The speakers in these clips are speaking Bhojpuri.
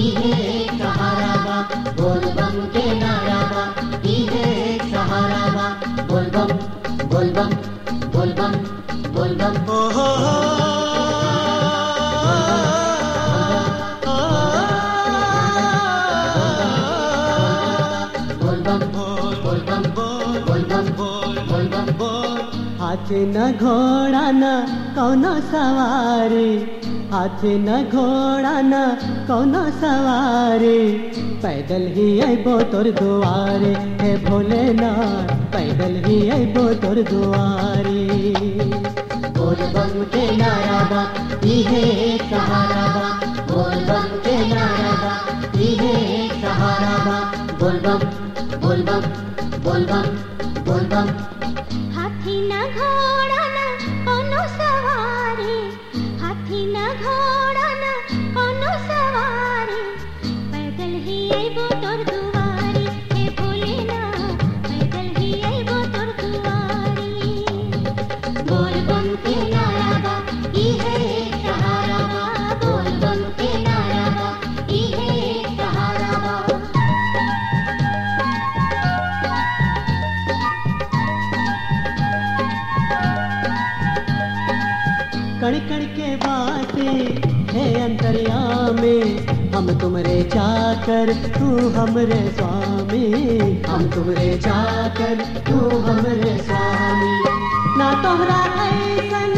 इहे सहारा बा बोल बम के नारा बा इहे सहारा बा बोल बम बोल बम बोल बम बोल बम ओ हो हो बोल बम बोल बम बोल बम बोल बम हाथी न घोड़ा न कौनो सवारी हाथी न घोड़ा न कौनो सवारी पैदल ही अबो तोर दुआरे हे भोलेनाथ पैदल ही अबो तोर दुआरी बोल बम के नारा बा इहे सहारा बा बोल बम के नारा बा इहे सहारा बा बोल बम बोल बम बोल बम बोल बम हाथी न घोड़ा न कोनो सवारी हाथी न घोड़ा न कोनो सवारी पैदल ही अइबो तोर दुआरी हे भोलेनाथ पैदल ही अइबो तोर दुआरी बोल बम के नारा बा इहे सहारा बा बोल बम के नारा बा इहे सहारा बा कण कण के बाते है अंतर्यामी हम तुमरे चाकर तू हमरे स्वामी हम तुमरे चाकर तू हमरे स्वामी ना तोहरा ऐसन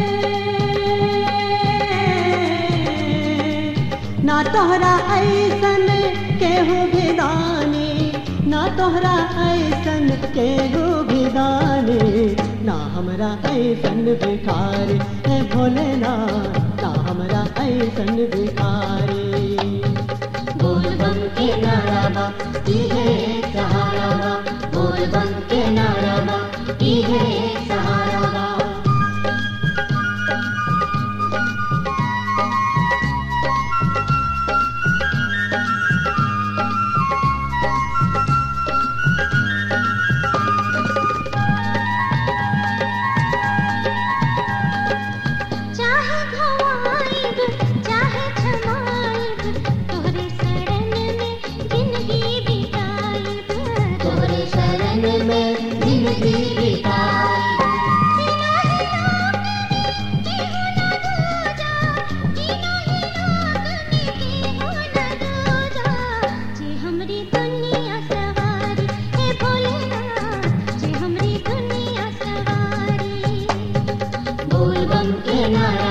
ना तोहरा ऐसन केहू भी दानी ना तोहरा ऐसन केहू भी दानी ना हमरा ऐसन भिखारी है भोलेनाथ ना हमरा ऐसन भिखारी बोल बम के नारा बा इहे सहारा बा बोल बम के नारा बा इहे सहारा बा चाहे घवाइब चाहे छमाइब तोहरे शरण में जिंदगी बिताइब तोहरे शरण में जिंदगी बिताई बोल बम के नारा